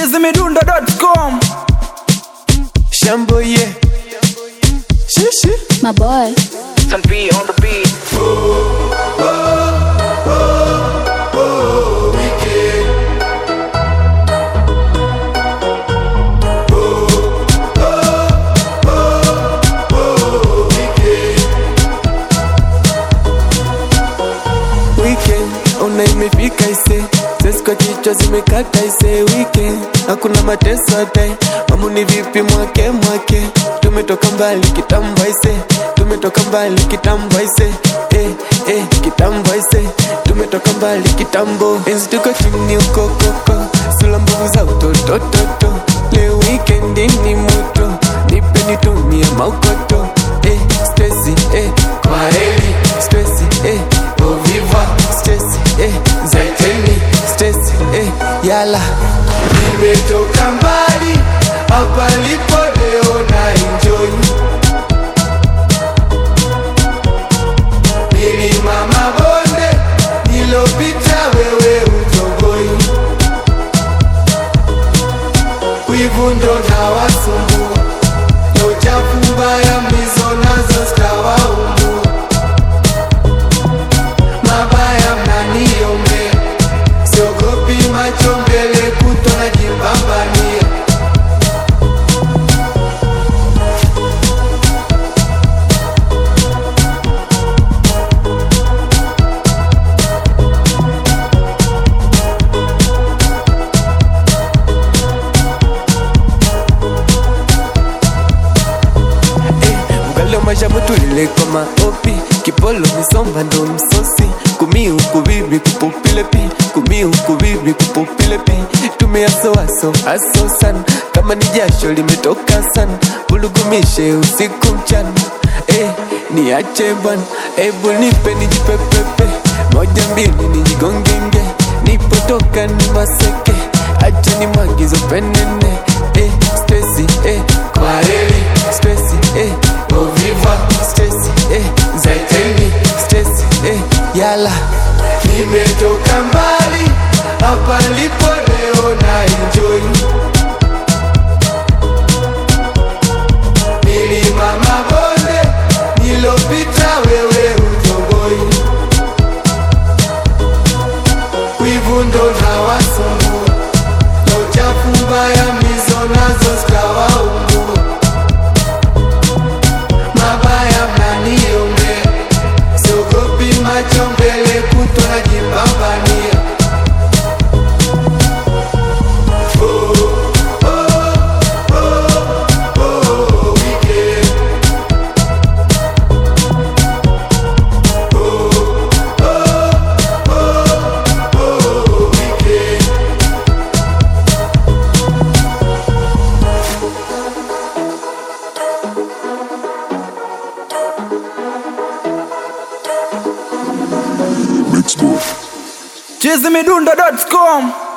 chizimidundo.com Shambo, yeah. Shishi. My boy. Sun B on the beat Weekend, ona imefika ise Sesi kwa kichwa zimekata ise Weekend, hakuna mateso hata Mamu ni vipi mwake mwake Tumetoka mbali kitambo ise Tumetoka mbali kitambo ise Eh, eh, kitambo ise Tumetoka mbali kitambo Enzi tuko chini uko koko Sula mbovu za utotototo Leo weekend ni moto Nipe nitumie maukoto Eh, Stacy, eh, kwa heri Stacy, eh, au viva Stacy, eh, zaiteni Stacy, eh, yala Nimetoka mbali Hapa lipo leo na enjoy Milima mabonde Nilopita wewe utoboi Wivu ndo na wasumbua Na uchafu mbaya mizo nazo zitawaumbua Mabaya mnaniombea Siogopi macho mbele kutwa najipambania Mkalo mashamu tulile kwa maopi Kipolo misomba ndo msosi Kumi huku bibi kupupile pi Kumi huku bibi kupupile pi Tumia so aso aso sana Kama ni jasho limetoka sana Bulugumishe usiku mchana Eh, niache bwana Ebu nipe nijipepepe Moja mbili nijigongenge Nipotoka ni maseke Acha ni magizo penene Eh, Stacy, eh, kwa heri Stacy, eh, au viva Stacy, eh, zaiteni Stacy, eh, yala Nimetoka mbali Hapa lipo leo na enjoy Milima mabonde Nilopita wewe utoboi Wivu ndo na wasumbua Na uchafu mbaya mizo nazo zitawaumbua Mabaya mnaniombea Siogopi macho mbele kutwa najipambania chizimidundo.com